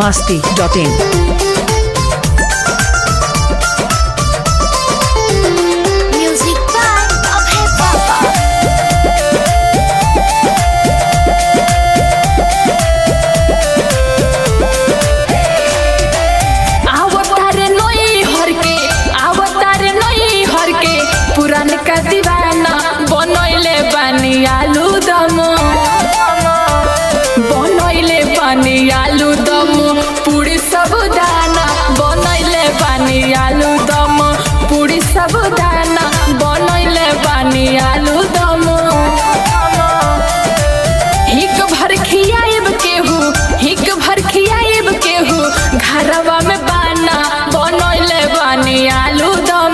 masti.in. Music by Abhay Baba. आवतारे नई हर के आवतारे नई हर के पुरान का दीवाना बनैले बानी आलू दम बनैले बानी आलू दम पूरी सब दाना बनैले बानी आलू दम पूरी सब दाना बनैले बानी आलू दम हिक भर खियाएब केहू हिक भर खियाएब केहू घरवा में बाना बनैले बानी आलू दम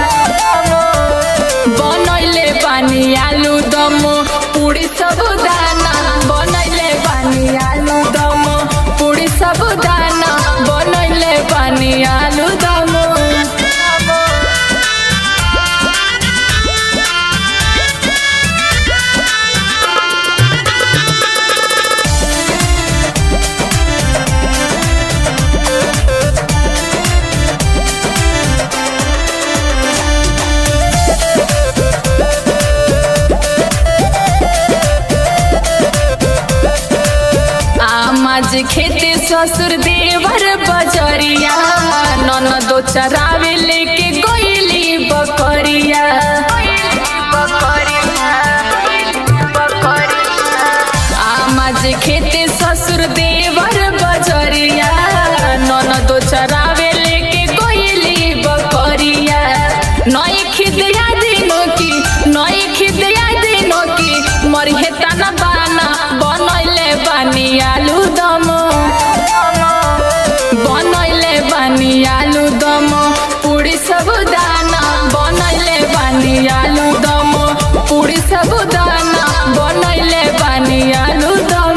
बनैले बानी आलू दम पूरी सब दाना बनैले बानी आलू दम पूरी सब दाना बनैले बानी आलू दम आमाज खेते ससुर देवर बजरिया ननदो चरावे लेके गोइली बकरिया आमाज खेते ससुर देवर बजरिया ननदो चरावे लेके गोइली बकरिया नई खिदया दिनो की नई खिदया दिनो की मरिहे तना बाना बनैले बानी आलू दम बनैले बानी आलू दम पूरी सब दाना बनैले बानी आलू दम पूरी सब दाना बनैले बानी आलू दम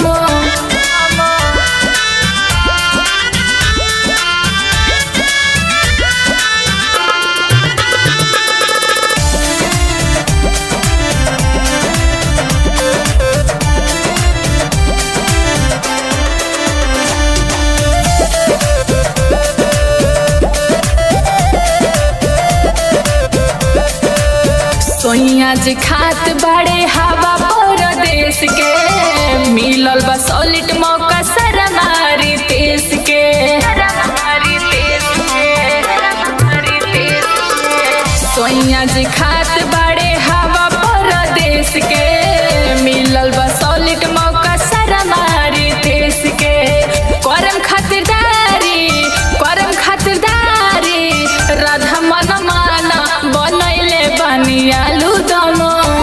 सोइया जे खात बाड़े हवा परदेश के मिलल बा सॉलिड मौका सरमारी देश के सोइया जे खात बाड़े हवा परदेश के मिलल बा सॉलिड मौका सरमारी देश के करम खातिरदारी करम खातिरदारी राधा मन माना बनैले बानी आलू दम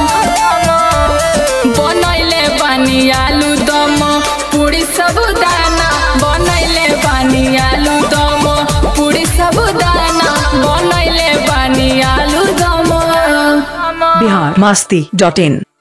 बनैले बानी आलू दम पूरी सब दाना बनैले बानी आलू दम पूरी सब दाना बनैले बानी आलू दम Bihar masti.in.